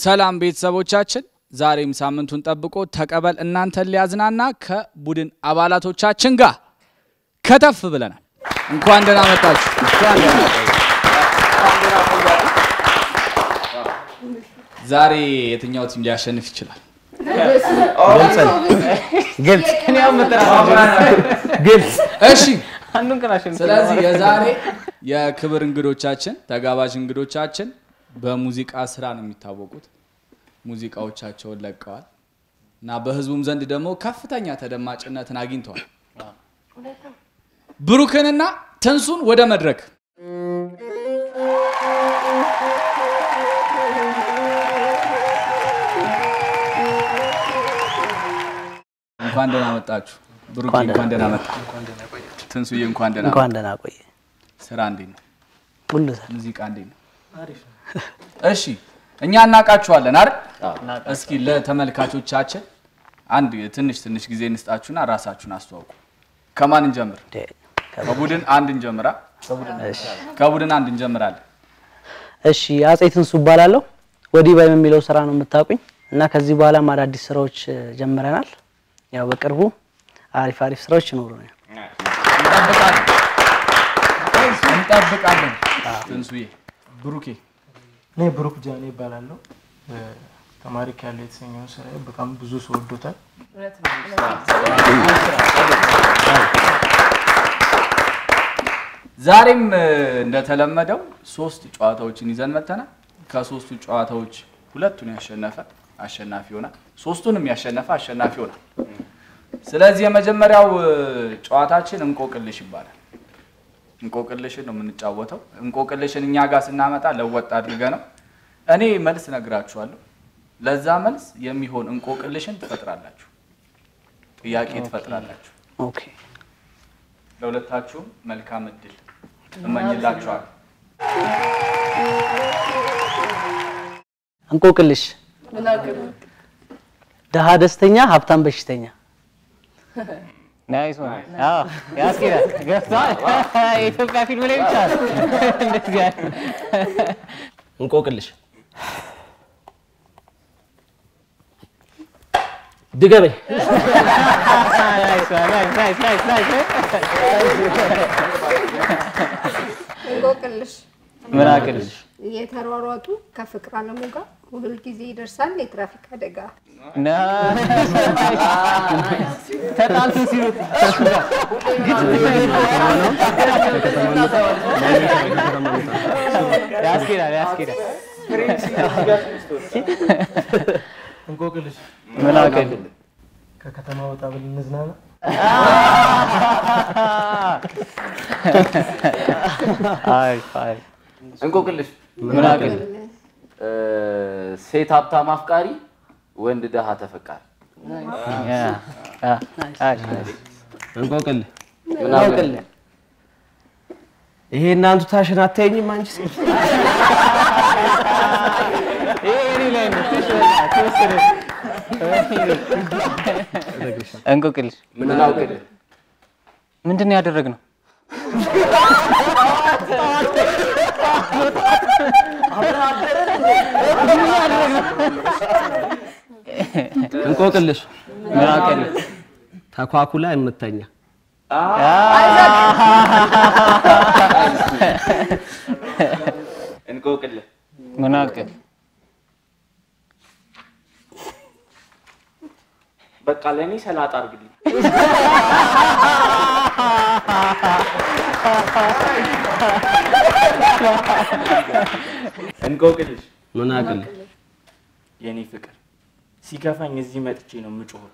ሰላም ቤተሰቦቻችን፣ ዛሬም ሳምንቱን ጠብቆ ተቀበል እናንተን ሊያዝናና ከቡድን አባላቶቻችን ጋር ከተፍ ብለናል። እንኳን ደህና መጣችሁ። ዛሬ የትኛው ቲም ሊያሸንፍ ይችላል? ግልጽ ግልጽ እሺ፣ አንዱን ቀን አሸንፍ ስለዚህ የዛሬ የክብር እንግዶቻችን ተጋባዥ እንግዶቻችን በሙዚቃ ስራ ነው የሚታወቁት። ሙዚቃዎቻቸውን ለቀዋል እና በህዝቡም ዘንድ ደግሞ ከፍተኛ ተደማጭነትን አግኝተዋል። ብሩክንና ትንሱን ወደ መድረክ እንኳን ደህና መጣችሁ። ብሩክ እንኳን እንኳን ደህና መጣ። ትንሱዬ እንኳን ደህና መጣ። እንኳን ደህና ቆየ። ስራ እንዴት ነው? ሁሉ ሰላም። ሙዚቃ እንዴት ነው? እሺ እኛ እናውቃችኋለን አይደል? እስኪ ለተመልካቾቻችን አንድ ትንሽ ትንሽ ጊዜ እንስጣችሁና ራሳችሁን አስተዋውቁ። ከማን እንጀምር? ደ- ከቡድን አንድ እንጀምራ። እሺ። ከቡድን አንድ እንጀምራለን። እሺ አጼ ትንሱ እባላለሁ። ወዲህ ባይ የሚለው ስራ ነው የምታውቁኝ እና ከዚህ በኋላም አዳዲስ ስራዎች እ, ጀምረናል። ያው በቅርቡ አሪፍ አሪፍ ስራዎች ይኖሩናል። እንጠብቃለን እንጠብቃለን። ትንሱዬ፣ ብሩኬ እኔ ብሩክ ጃኔ ይባላለሁ። ተማሪ ካለ የተሰኘውን ስራ በጣም ብዙ ሰው ወዶታል። ዛሬም እ, እንደተለመደው ሶስት ጨዋታዎችን ይዘን መተናል። ከሶስቱ ጨዋታዎች ሁለቱን ያሸነፈ አሸናፊ ይሆናል። ሶስቱንም ያሸነፈ አሸናፊ ይሆናል። ስለዚህ የመጀመሪያው እ, ጨዋታችን እንቆቅልሽ ይባላል። እንቆቅልሽን ነው የምንጫወተው። እንቆቅልሽን እኛ ጋር ስናመጣ ለወጥ አድርገ ነው እኔ መልስ ነግራችኋለሁ። ለዛ መልስ የሚሆን እንቆቅልሽን ትፈጥራላችሁ፣ ጥያቄ ትፈጥራላችሁ። ኦኬ ለሁለታችሁም መልካም እድል እመኝላችኋል። እንቆቅልሽ ድሀ ደስተኛ፣ ሀብታም በሽተኛ። ናይስ ዋን። አዎ ያስኬዳል። ገብቷል። የኢትዮጵያ ፊልም ላይ ብቻ ነው እንደዚህ ያለ እንቆቅልሽ ድገበኝ። ናይስ ዋን። ናይስ ናይስ ናይስ ናይስ። እንቆቅልሽ ምን አቅልሽ እየተሯሯጡ ከፍቅር አለሙ ጋር ሁል ጊዜ ይደርሳል የትራፊክ አደጋ። ተጣልቶ ሲሉት ያስኬዳል ያስኬዳል። እንቆቅልሽ ምን አቅል ከከተማ ወጣ ብለን እንዝናና። አይ አይ እንቆቅልሽ ምን አቅል እ፣ ሴት ሀብታም አፍቃሪ፣ ወንድ ደሃ ተፈቃሪ። ያ ያ አይ እንቆቅል ምን አውቅል ይሄ እናንቱ ታሽን አታየኝም አንቺ ሴት እንቆቅልሽ ምን አውቅል ምንድን ነው ያደረግነው? እንቆቅልሽ ምን አቅል ተኳኩላ የምተኛ እንቆቅል ምን አቅል በቃ ለእኔ ሰላጣ አድርግልኝ። እንቆቅልሽ ምን አቅል የኔ ፍቅር ሲከፋኝ እዚህ መጥቼ ነው የምጮኸው።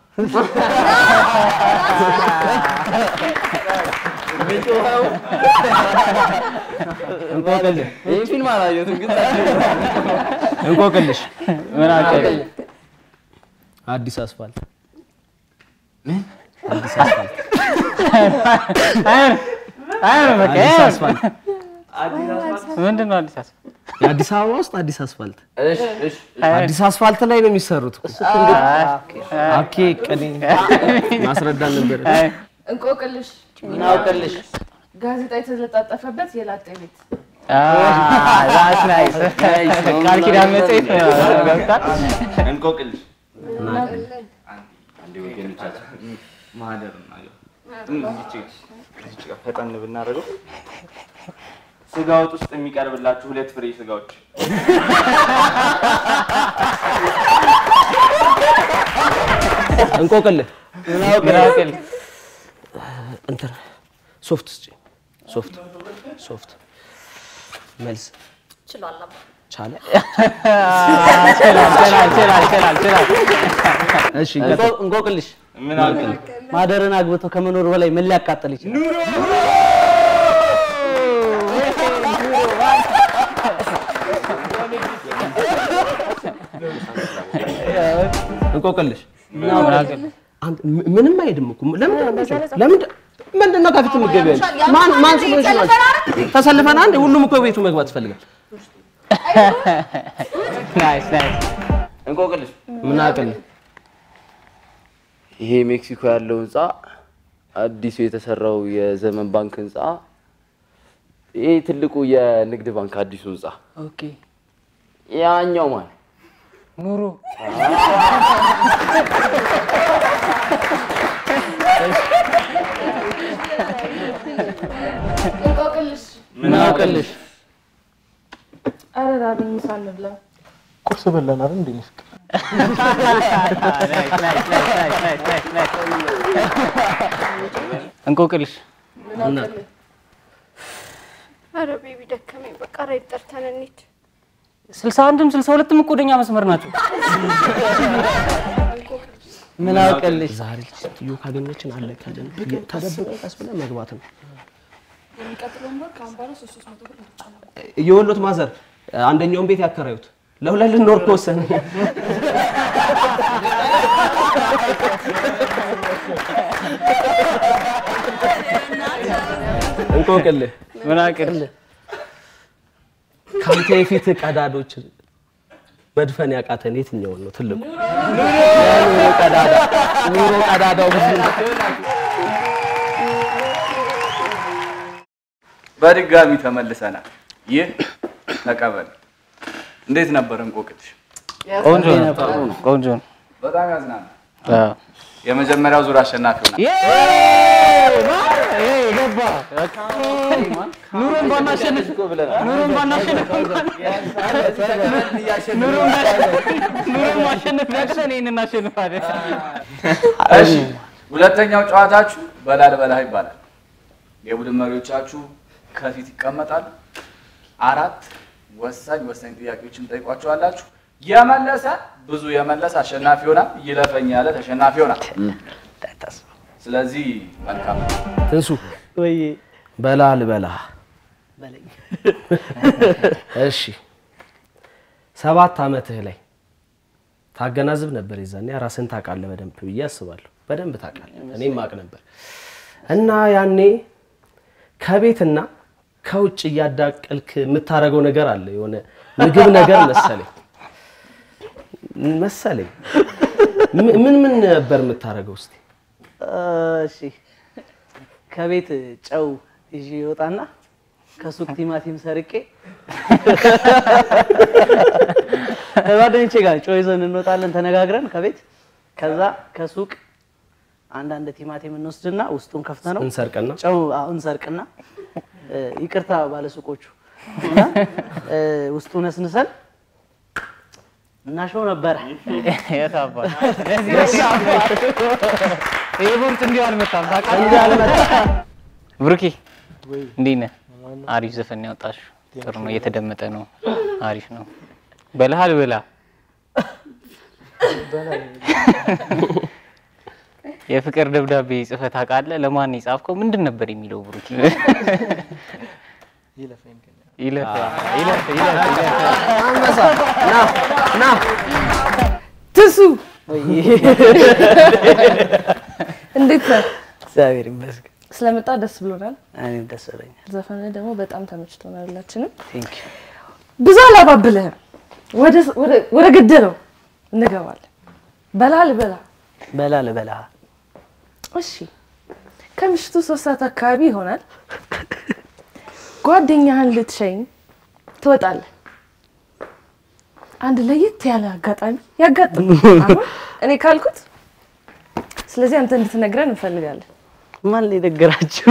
እንቆቅልሽ ይህ ፊልም አላየሁትም ግን እንቆቅልሽ ምን አቅል አዲስ አስፋልት አዲስ አስፋልት አይሆንም በቃ አዲስ አስፋልት ምንድን ነው አዲስ አበባ የአዲስ አበባ ውስጥ አዲስ አስፋልት እሺ እሺ አዲስ አስፋልት ላይ ነው የሚሰሩት እኮ ኦኬ ቀኔ ማስረዳት ነበር እንቆቅልሽ ምን አውቅልሽ ጋዜጣ የተለጣጠፈበት የላጤ ቤት ዛት ናይስ ቃል ኪዳን መጽሔት ነው ገብቷል። እንቆቅልሽ እናውቃለን። አንዴ ወገኖቻችን ማህደር ነው ያው እዚች እዚች ጋር ፈጠን ብናደርገው ስጋ ወጥ ውስጥ የሚቀርብላችሁ ሁለት ፍሬ ስጋዎች እንቆቅልህ ምናውቅል እንትን ሶፍት ስጪኝ። ሶፍት ሶፍት መልስ ቻለ ችላል ችላል ችላል ችላል ችላል እሺ ቀጥል። እንቆ- እንቆቅልሽ ምን አልከኝ? ማደርን አግብቶ ከመኖር በላይ ምን ሊያቃጥል ይችላል? እንቆቅልሽ ምናውቅል አንተ ም- ምንም አይሄድም እኮ ለምንድን ነው የምትጮህ? ለምንድን ምንድን ነው ከፊት የምትገቢው አንቺ? ማን ማን ስለሆንሽ ነው አንቺ? ተሰልፈን አንዴ ሁሉም እኮ ቤቱ መግባት ይፈልጋል። ናይስ ናይስ እንቆቅልሽ ምን አቅል ይሄ ሜክሲኮ ያለው ህንፃ አዲሱ የተሰራው የዘመን ባንክ ህንፃ ይሄ ትልቁ የንግድ ባንክ አዲሱ ህንፃ ኦኬ ያኛው ማን ኑሮ እንቆቅልሽ ምናውቅልሽ ኧረ ራበኝ ምሳ እንብላ። ቁርስ በላን አይደል እንዴ? እኔ ፍቅር እንቆቅልሽ ኧረ ቤቢ ደከመኝ። በቃ ራይድ ጠርተን እንሂድ። ስልሳ አንድም ስልሳ ሁለትም እኮ ወደኛ መስመር ናቸው። ምናውቅልሽ ዛሬ ልጅ ሴትዮ ካገኘችን አለቀልን። ተደብቀን ቀስ ብለን መግባት ነው። የወሎት ማዘር አንደኛውን ቤት ያከራዩት ለሁለት ልንኖር ከወሰን እንቆቅልህ ምናውቅል ከአንተ የፊት ቀዳዶች መድፈን ያቃተን የትኛውን ነው? ትልቁ ኑሮ ቀዳዳ ኑሮ ቀዳዳው ብዙ ነው። በድጋሚ ተመልሰናል። ይህ ተቀበል። እንዴት ነበር እንቆቅልሽ? ቆንጆ ነው ቆንጆ ነው። በጣም ያዝናናል። አዎ። የመጀመሪያው ዙር አሸናፊ ሆናል። ኑሮን ባናሸንፍ ኑሮን ባናሸንፍ እንኳን ኑሮን ኑሮን ማሸነፍ ያቅተን ይሄን እናሸንፋለን። እሺ፣ ሁለተኛው ጨዋታችሁ በላል በላህ ይባላል። የቡድን መሪዎቻችሁ ከፊት ይቀመጣሉ። አራት ወሳኝ ወሳኝ ጥያቄዎችን ጠይቋቸዋላችሁ። የመለሰ ብዙ የመለሰ አሸናፊ ይሆናል። ይለፈኝ ያለ ተሸናፊ ይሆናል። ስለዚህ መልካም ትንሱ ወይ በላ ልበላ። በለኝ እሺ ሰባት ዓመትህ ላይ ታገናዝብ ነበር። የዛኔ ራስን ታውቃለህ በደንብ ብዬ አስባለሁ። በደንብ ታውቃለህ፣ እኔም አውቅ ነበር። እና ያኔ ከቤትና ከውጭ እያዳቀልክ የምታደርገው ነገር አለ። የሆነ ምግብ ነገር መሰለኝ መሰለኝ። ም- ምን ምን ነበር የምታደርገው እስቲ? እሺ ከቤት ጨው ይዤ ይወጣና ከሱቅ ቲማቲም ሰርቄ ከጓደኞቼ ጋር ጨው ይዘን እንወጣለን ተነጋግረን ከቤት ከዛ ከሱቅ አንዳንድ ቲማቲም እንወስድና ውስጡን ከፍተ ነው እንሰርቅና ጨው አዎ፣ እንሰርቅና እ፣ ይቅርታ ባለሱቆቹ እና እ፣ ውስጡ ነስንሰን እናሸው ነበረ። የት አባት ለዚህ ይሄ ቦርጭ እንዲሁ አልመጣም ታውቃለህ። እንዲህ አልመጣም። ብሩኬ እንዴት ነህ? አሪፍ ዘፈን ነው ያወጣሽው። ጥሩ ነው፣ እየተደመጠ ነው። አሪፍ ነው። በልሃል ብላ የፍቅር ደብዳቤ ጽፈህ ታውቃለህ? ለማን ነው የጻፍከው? ምንድን ነበር የሚለው ብሩኬ? ይለፈኝ ግን ይለፍ ይለፍ ይለፍ ይለፍ። አንበሳ ና ና ትሱ እንዴት ነህ? እግዚአብሔር ይመስገን። ስለመጣ ደስ ብሎናል። እኔም ደስ ብሎኛል። ዘፈን ደግሞ በጣም ተመችቶናል ሁላችንም። ቴንክ ዩ ብዙ አላባብልህም፣ ወደ ወደ- ወደ ገደለው እንገባለን። በላ ልበላ። በላ ልበላ እሺ፣ ከምሽቱ ሶስት ሰዓት አካባቢ ይሆናል። ጓደኛህን ልትሸኝ ትወጣለህ። አንድ ለየት ያለ አጋጣሚ ያጋጥም አሁን እኔ ካልኩት፣ ስለዚህ አንተ እንድትነግረን እንፈልጋለን። ማን ነው የነገራችሁ?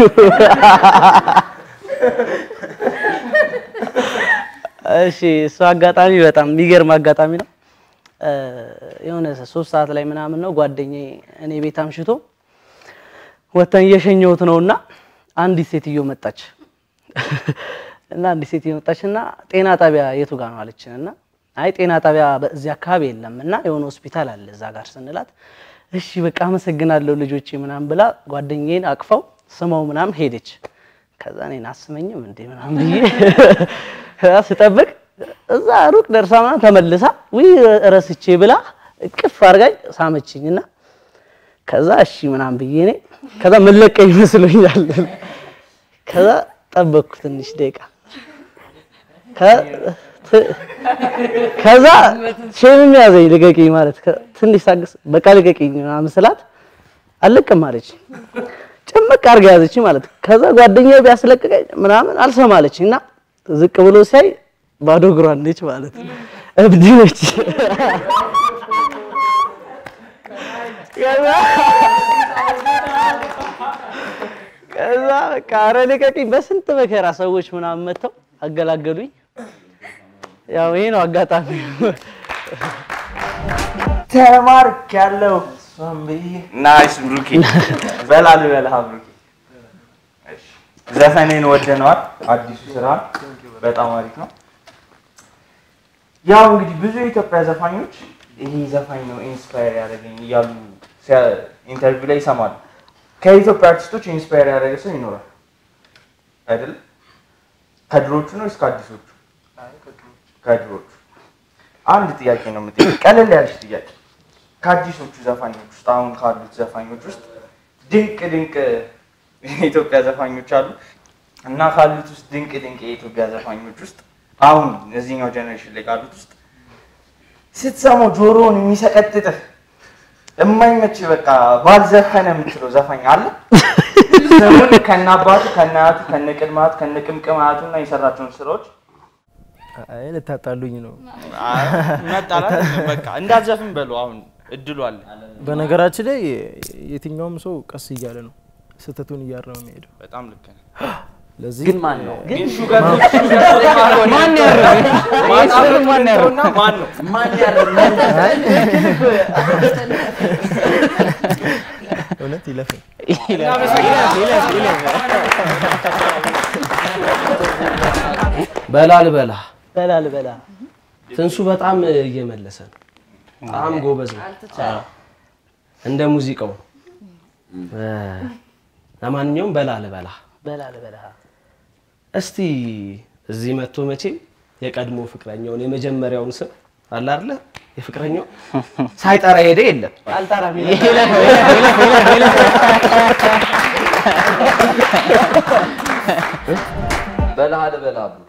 እሺ እሱ አጋጣሚ በጣም የሚገርም አጋጣሚ ነው። እ፣ የሆነ ሶስት ሰዓት ላይ ምናምን ነው ጓደኛዬ እኔ ቤት አምሽቶ ወተን እየሸኘሁት ነው እና አንዲት ሴትዮ መጣች እና አንዲት ሴትዮ መጣች እና ጤና ጣቢያ የቱ ጋር ነው አለችን እና አይ ጤና ጣቢያ በዚህ አካባቢ የለም እና የሆነ ሆስፒታል አለ እዛ ጋር ስንላት እሺ በቃ አመሰግናለሁ ልጆቼ ምናምን ብላ ጓደኛዬን አቅፈው ስመው ምናምን ሄደች። ከዛ እኔን አስመኝም እንዴ ምናምን ብዬ ከዛ ስጠብቅ እዛ ሩቅ ደርሳ ምናምን ተመልሳ ውይ ረስቼ ብላ እቅፍ አድርጋኝ ሳመችኝ እና ከዛ እሺ ምናምን ብዬ እኔ ከዛ መለቀኝ መስሎኛል። ከዛ ጠበቅኩ ትንሽ ደቂቃ ከ- ት- ከዛ ሼምም ያዘኝ ልቀቂኝ ማለት ከ- ትንሽ ሳግስ በቃ ልቀቂኝ ምናምን ስላት አልለቅም አለች። ጭምቅ አድርጋ ያዘች ማለት ከዛ ጓደኛዬ ቢያስለቅቀኝ ምናምን አልሰማለች እና ዝቅ ብሎ ሲያይ ባዶ እግሯን ነች ማለት ነው። እብድ ነች። ከዛ ከዛ በቃ ኧረ ልቀቂኝ በስንት መከራ ሰዎች ምናምን መጥተው አገላገሉኝ። ያው ይሄ ነው አጋጣሚ። ተማርክ ያለው እሷም ብዬ ናይስ ብሩኬ፣ በላ ልበልህ ብሩኬ። እሺ፣ ዘፈኔን ወደነዋል። አዲሱ ስራ በጣም አሪፍ ነው። ያው እንግዲህ ብዙ የኢትዮጵያ ዘፋኞች ይሄ ዘፋኝ ነው ኢንስፓየር ያደረገኝ እያሉ ሲያ- ኢንተርቪው ላይ ይሰማሉ። ከኢትዮጵያ አርቲስቶች ኢንስፓየር ያደረገ ሰው ይኖራል አይደል? ከድሮቹ ነው እስከ አዲሶቹ? ከድሮቹ። አንድ ጥያቄ ነው የምጠይቅ፣ ቀለል ያለች ጥያቄ። ከአዲሶቹ ዘፋኞች ውስጥ አሁን ካሉት ዘፋኞች ውስጥ ድንቅ ድንቅ የኢትዮጵያ ዘፋኞች አሉ እና ካሉት ውስጥ ድንቅ ድንቅ የኢትዮጵያ ዘፋኞች ውስጥ አሁን እዚህኛው ጀኔሬሽን ላይ ካሉት ውስጥ ስትሰማው ጆሮውን የሚሰቀጥጥህ የማይመች በቃ ባልዘፈነ የምትለው ዘፋኝ አለ? ስሙን ከነአባቱ ከነአያቱ ከነቅድማቱ ከነቅምቅማቱ እና የሰራቸውን ስራዎች አይ ልታጣሉኝ ነው። መጣላት በቃ እንዳትዘፍን በለው። አሁን እድሉ አለ። በነገራችን ላይ የትኛውም ሰው ቀስ እያለ ነው ስህተቱን እያረመ የሚሄደው። በጣም ልክ ነህ። ለዚህ ግን ማን ነው? ግን ሹገር ማን ያረገ ማን ያረገ ማን ነው ማን ያረገ? እውነት ይለፍ በላ ልበላ በላ ልበላ ትንሱ በጣም እየመለሰ ነው። በጣም ጎበዝ ነው። እንደ ሙዚቃው ነው። እ፣ ለማንኛውም በላ ልበላ በላ ልበላ እስቲ እዚህ መጥቶ መቼም የቀድሞ ፍቅረኛውን የመጀመሪያውን ስም አለ አይደለ የፍቅረኛው ሳይጠራ ሄደ የለም አልጠራም በላ ልበላ ብሩኬ።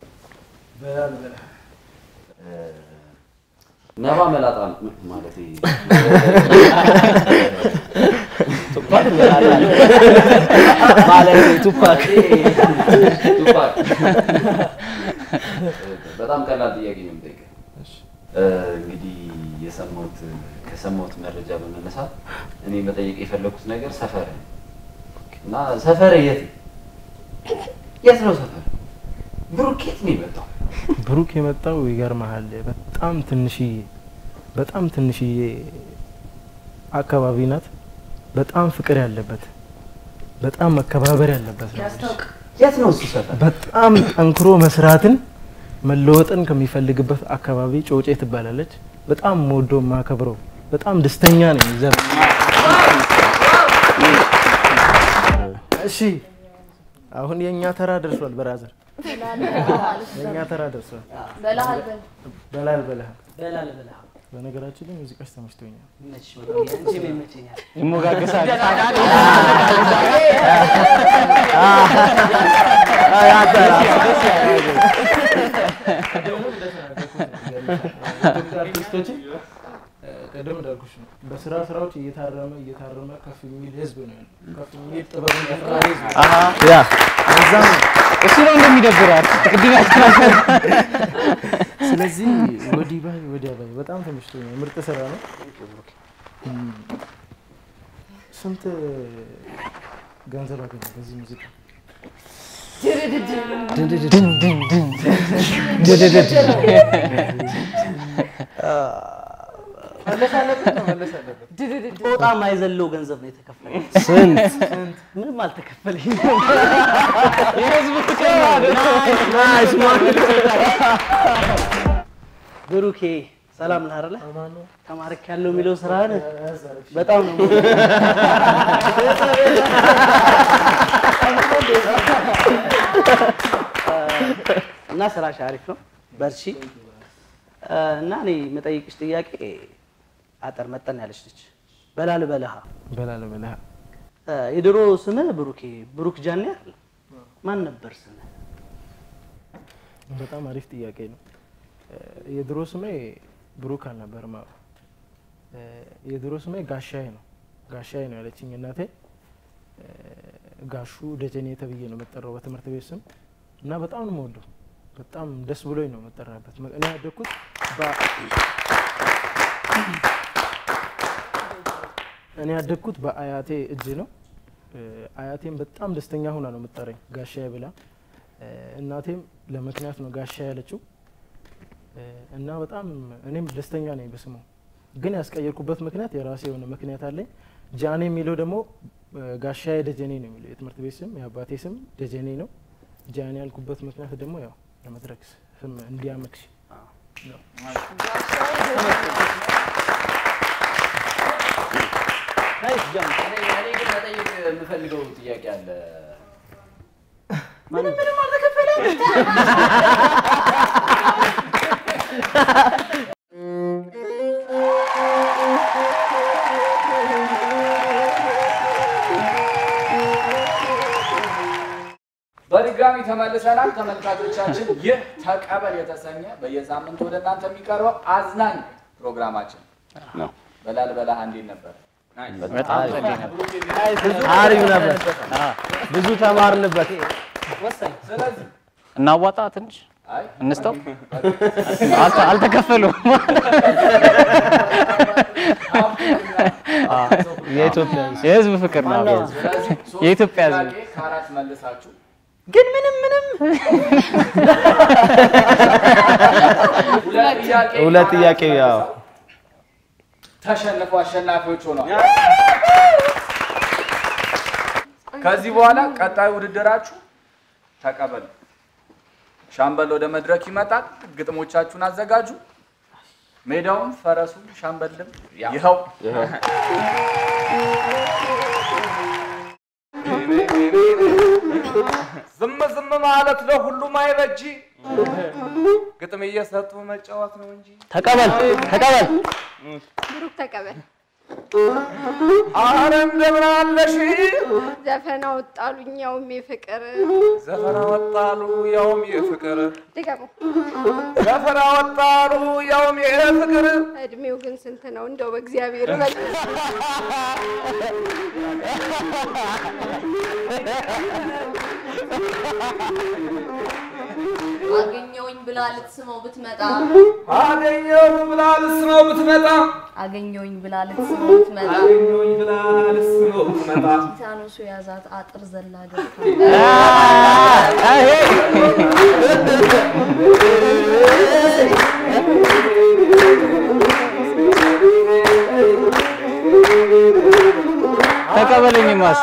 ነባ መላጣ ማለት ማለት ቱፓክ ቱፓክ በጣም ቀላል ጥያቄ ነው የምጠይቀህ። እንግዲህ የሰማሁት ከሰማሁት መረጃ በመነሳት እኔ መጠየቅ የፈለኩት ነገር ሰፈር እና ሰፈር የት ነው? የት ነው ሰፈር? ብሩክ የት ነው የመጣው? ብሩክ የመጣው ይገርመሃል፣ በጣም ትንሽዬ በጣም ትንሽዬ አካባቢ ናት። በጣም ፍቅር ያለበት በጣም መከባበር ያለበት ነው። የት ነው እሱ ሰፈር? በጣም ጠንክሮ መስራትን መለወጥን ከሚፈልግበት አካባቢ ጮጬ ትባላለች። በጣም ወዶ ማከብረው በጣም ደስተኛ ነኝ። ዘር እሺ፣ አሁን የእኛ ተራ ደርሷል። በራዘር የእኛ ተራ ደርሷል። በላል በላል በላ ልበላ በነገራችን ላይ ሙዚቃሽ ተመችቶኛል። አንቺም ይመቸኛል ይሞጋገሳል። አርቲስቶችን ቀደም እንዳልኩሽ ነው። በስራ ስራዎች እየታረመ እየታረመ ከፍ የሚል ህዝብ ነው ያለው። ከፍ የሚል ጥበብን ያፈራሪ ህዝብ ነው። አሀ ያ ለዛ ነው እሱ ነው እንደሚደብራት ቅድም ያስተናገር ስለዚህ ወዲህ ባይ ወዲያ ባይ በጣም ተመችቶኛል። ምርጥ ስራ ነው። እም፣ ስንት ገንዘብ አገኘ በዚህ ሙዚቃ? መለስ አለበት ነው መለስ አለበት። ጦጣ ማይዘለው ገንዘብ ነው የተከፈለ። ስንት ምንም አልተከፈለኝ። የህዝብ ፍቅር ነው። ናይስ ማን ብሩኬ ሰላም ነህ አይደለ? አማን ነው። ተማርክ ያለው የሚለው ስራህን በጣም ነው እና ስራሽ አሪፍ ነው። በርቺ እና እኔ የምጠይቅሽ ጥያቄ አጠር መጠን ያለች ነች። በላል በለሃ በላለ በላ የድሮ ስምህ ብሩኬ ብሩክ ጃኔ አይደል? ማን ነበር ስምህ? በጣም አሪፍ ጥያቄ ነው። የድሮ ስሜ ብሩክ አልነበርም። አዎ የድሮ ስሜ ጋሻዬ ነው። ጋሻዬ ነው ያለችኝ እናቴ። ጋሹ ደጀኔ ተብዬ ነው የምጠራው በትምህርት ቤት ስም እና በጣም ነው የምወደው። በጣም ደስ ብሎኝ ነው የምጠራበት። እኔ ያደግኩት በ- እኔ ያደግኩት በአያቴ እጅ ነው። አያቴም በጣም ደስተኛ ሆና ነው የምጠራኝ ጋሻዬ ብላ። እናቴም ለምክንያት ነው ጋሻ ያለችው እና በጣም እኔም ደስተኛ ነኝ በስሙ። ግን ያስቀየርኩበት ምክንያት የራሴ የሆነ ምክንያት አለኝ። ጃኔ የሚለው ደግሞ ጋሻዬ ደጀኔ ነው የሚለው የትምህርት ቤት ስም፣ የአባቴ ስም ደጀኔ ነው። ጃኔ ያልኩበት ምክንያት ደግሞ ያው ለመድረክ ስም እንዲያመክሽ ነው። ናይስ ጃን እኔ እኔ ግን መጠየቅ የምፈልገው ጥያቄ አለ። በድጋሚ ተመልሰናል ተመልካቾቻችን። ይህ ተቀበል የተሰኘ በየሳምንቱ ወደ እናንተ የሚቀርበው አዝናኝ ፕሮግራማችን ነው። በላል በላህ እንዴት ነበር? በጣም ጸዴ ነበር። አሪፍ ነበር። ብዙ ተማርንበት። ወሳኝ ስለዚህ እናዋጣ ትንሽ አይ እንስተው አልተ- አልተከፈሉም። የኢትዮጵያ የህዝብ ፍቅር ነው። ስለዚህ ሶስት የኢትዮጵያ ህዝብ ጥያቄ ከአራት መልሳችሁ ግን ምንም ምንም ሁለት ጥያቄ ሁለት ጥያቄ ከአራት ያው መልሰው ተሸንፎ አሸናፊዎች ሆነዋል። ከዚህ በኋላ ቀጣዩ ውድድራችሁ ተቀበሉ። ሻምበል ወደ መድረክ ይመጣል። ግጥሞቻችሁን አዘጋጁ። ሜዳውን፣ ፈረሱን፣ ሻምበልም ይኸው ዝም ዝም ማለት ለሁሉም አይበጂ፣ ግጥም እየሰጡ መጫወት ነው እንጂ ተቀበል ተቀበል ብሩክ ተቀበል። አረ እንደምን አለሽ ዘፈን አወጣሉኝ ያውም የፍቅር ዘፈን አወጣሉ ያውም የፍቅር ድገሙ። ዘፈን አወጣሉ ያውም የፍቅር እድሜው ግን ስንት ነው? እንደው በእግዚአብሔር በል አገኘውኝ ብላ ልትስመው ብትመጣ አገኘው ብላ ልስመው ብትመጣ አገኘውኝ ብላ ልትስመው ብትመጣ አገኘሁኝ ብላ ልስመው ብትመጣ ቲታኖሱ የያዛት አጥር ዘላ ገብታ ተቀበለኝ ማስ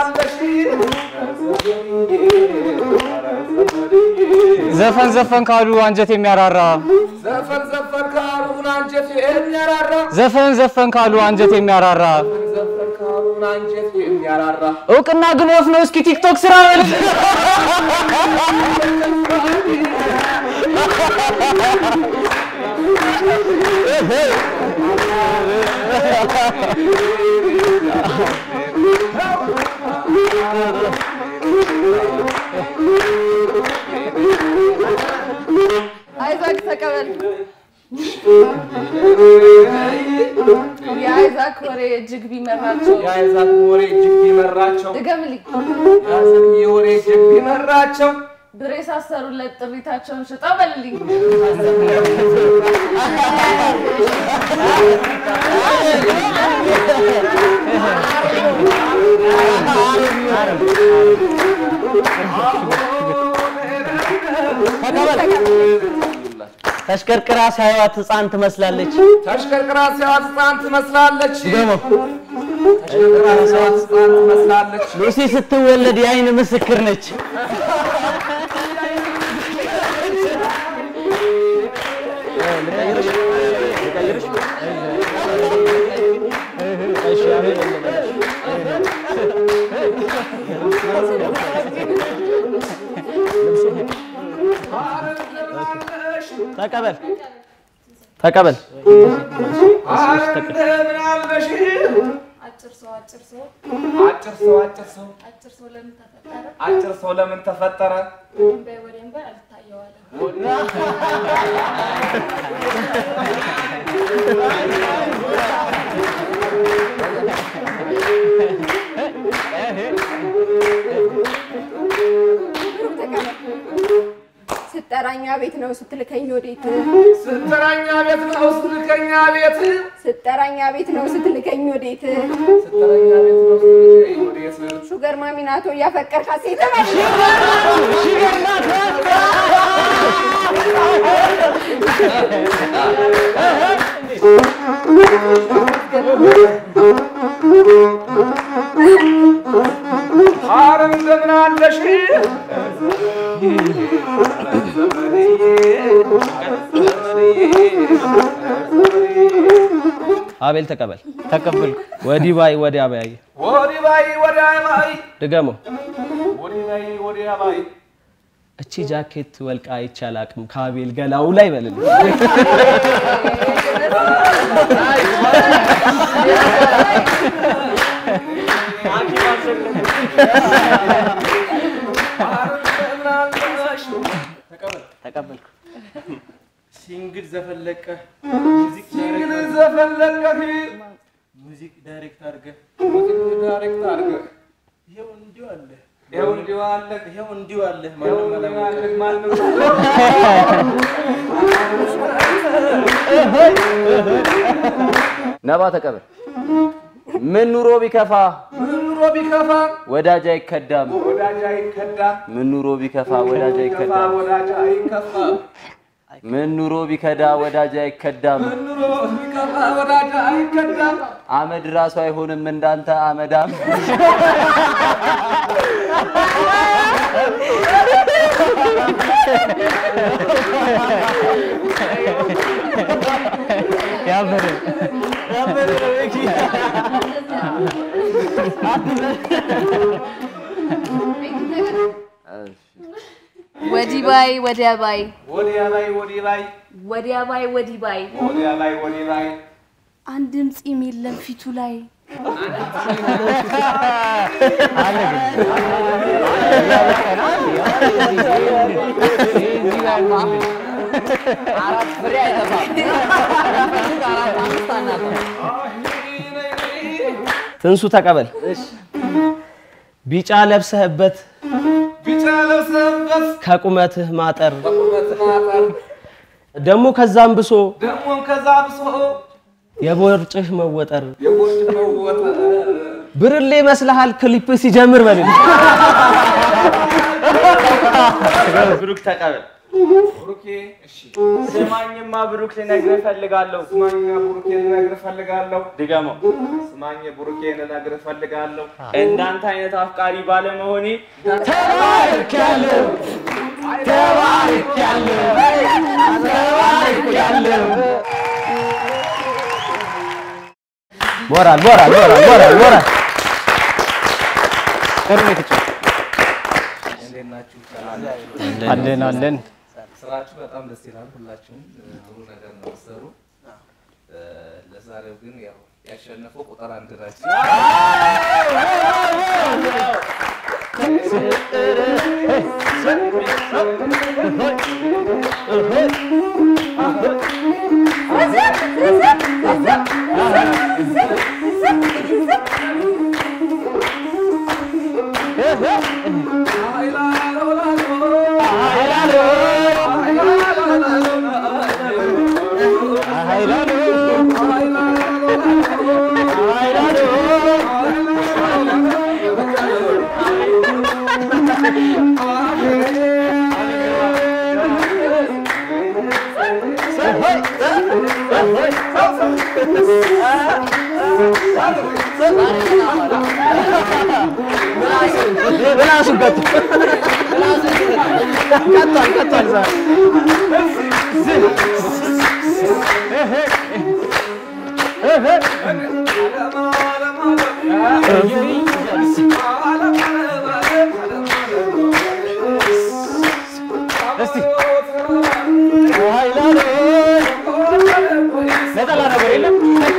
ዘፈን ዘፈን ካሉ አንጀት የሚያራራ ዘፈን ዘፈን ካሉን አንጀት የሚያራራ ዘፈን ዘፈን ካሉ አንጀት የሚያራራ ዘፈን ካሉን አንጀት የሚያራራ እውቅና ግን ወፍ ነው። እስኪ ቲክቶክ ስራ በል። አይዞህ ተቀበል። የይዛክ ወሬ እጅግ ቢመራቸው የአይዛክ ወሬ እጅግ ቢመራቸው ድገምልኝ የአሰብዬ ወሬ እጅግ ቢመራቸው ብሬ ሳሰሩለት ጥሪታቸውን ሽጠው በልልኝ ተሽከርክራ ሳይዋት ህፃን ትመስላለች። ተሽከርክራ ሲያዋት ህፃን ትመስላለች። ደግሞ ተሽከርክራ ሲያዋት ህፃን ትመስላለች። ሉሲ ስትወለድ የአይን ምስክር ነች። ተቀበል ተቀበል። እንደምን አለሽ? አጭር ሰው አጭር ሰው አጭር ሰው አጭር ሰው አጭር ሰው ለምን ተፈጠረ? አጭር ሰው ለምን ተፈጠረ? ወደንባይ ወደንባይ አልታየዋለም። ስጠራኛ ቤት ነው ስትልከኝ ወዴት? ስትጠራኛ ቤት ነው ስትልከኛ ቤት ስጠራኛ ቤት ነው ስትልከኝ ወዴት? ስትጠራኛ ቤት ነው ስትልከኝ ወዴት? ሹገር ማሚናቶ እያፈቀርካት ሴት ኧረ እንደምን አለሽ? አቤል ተቀበል። ተቀበልኩ። ወዲህ ባይ ወዲያ ባይ ወዲህ ባይ ወዲያ ባይ ድገመው። ወዲህ ባይ ወዲያ ባይ እቺ ጃኬት ወልቃ አይቻል አቅም ከአቤል ገላው ላይ በልልኝ። ተቀበልኩ። ሲንግል ዘፈለቀ ሙዚክ ሲንግል ዘፈለቀህ ሙዚክ ዳይሬክት አድርገህ ሙዚክ ዳይሬክት አድርገህ ይሄው እንዲሁ አለ ይኸው እንዲሁ አለ ይሄው እንዲሁ አለ ይኸው ማንም እንዲሁ አላወቀም። አለ ማንም ነባ ተቀበል። ምን ኑሮ ቢከፋ ምን ኑሮ ቢከፋ ወዳጅ አይከዳም። ወዳጅ አይከዳም። ምን ኑሮ ቢከፋ ወዳጅ ቢከፋ አይከዳም። ወዳጅ አይከፋም። ምን ኑሮ ቢከዳ ወዳጅ አይከዳም። ምን ኑሮ ቢከፋ ወዳጅ አይከዳም። አመድ ራሱ አይሆንም እንዳንተ አመዳም። ያበረ ወዲህ ባይ ወዲያ ባይ ወዲያ ላይ ወዲህ ላይ ወዲያ ባይ ወዲህ ባይ ወዲያ ላይ ወዲህ ላይ አንድም ፂም የለም ፊቱ ላይ አራት ፍሬ አይጠፋም። ትንሱ ተቀበል። ቢጫ ለብሰህበት ቢጫ ለብሰህበት ከቁመትህ ማጠር በቁመት ማጠር ደግሞ ከዛም ብሶ ደግሞም ከዛ ብሶ የቦርጭህ መወጠር የቦርጭ መወጠር ብርሌ መስልሃል ክሊፕ ሲጀምር በልል ብሩክ ተቀበል። ብሩኬ እሺ ስማኝማ ብሩክ ልነግርህ እፈልጋለሁ። ስማኛ ብሩኬ ልነግርህ እፈልጋለሁ ድገመው። ስማኝ ብሩኬ ልነግርህ እፈልጋለሁ እንዳንተ አይነት አፍቃሪ ባለመሆኔ ሞራል ሞራል ሞራል ሞራል ሞራል ጥሩ ነው የተጫወተው። እንዴት ናችሁ አለን አለን። ስራችሁ በጣም ደስ ይላል ሁላችሁም ጥሩ ነገር ነው የምትሰሩ እ፣ ለዛሬው ግን ያው ያሸነፈው ቁጥር አንድ ናቸው ምላሱን ቀጥ ቀጥቷል ቀጥቷል ዛሬ ነጠላ ነገር የለም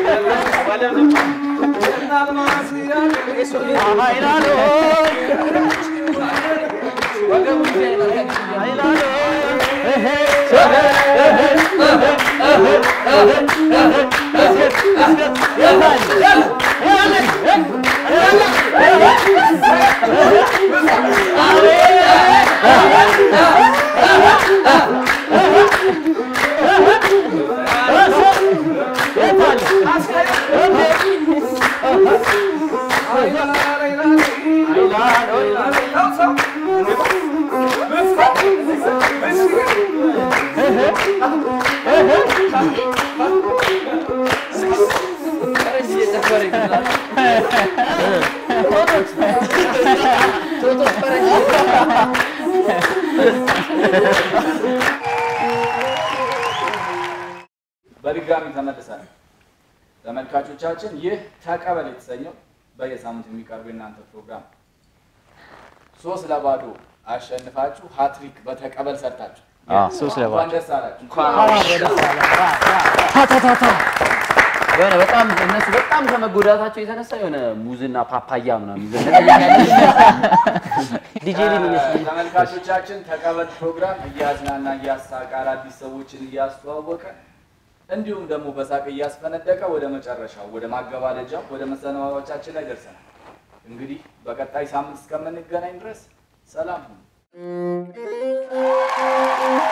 በድጋሚ ተመልሰናል። ተመልካቾቻችን ይህ ተቀበል የተሰኘው በየሳምንቱ የሚቀርብ የእናንተ ፕሮግራም ነው። ሶስት ለባዶ አሸንፋችሁ ሀትሪክ በተቀበል ሰርታችሁ አዎ፣ ሶስት ለባዶ። እንኳን ደስ አላችሁ። የሆነ በጣም እነሱ በጣም ከመጎዳታቸው የተነሳ የሆነ ሙዝና ፓፓያ ምናምን ይዘው ዲጄ ሊን ይመስለኛል። ተመልካቾቻችን ተቀበል ፕሮግራም እያዝናና እያሳቀ አዳዲስ ሰዎችን እያስተዋወቀ እንዲሁም ደግሞ በሳቅ እያስፈነደቀ ወደ መጨረሻው ወደ ማገባደጃው ወደ መሰናባቻችን ላይ ደርሰናል። እንግዲህ በቀጣይ ሳምንት እስከምንገናኝ ድረስ ሰላም ሁኑ።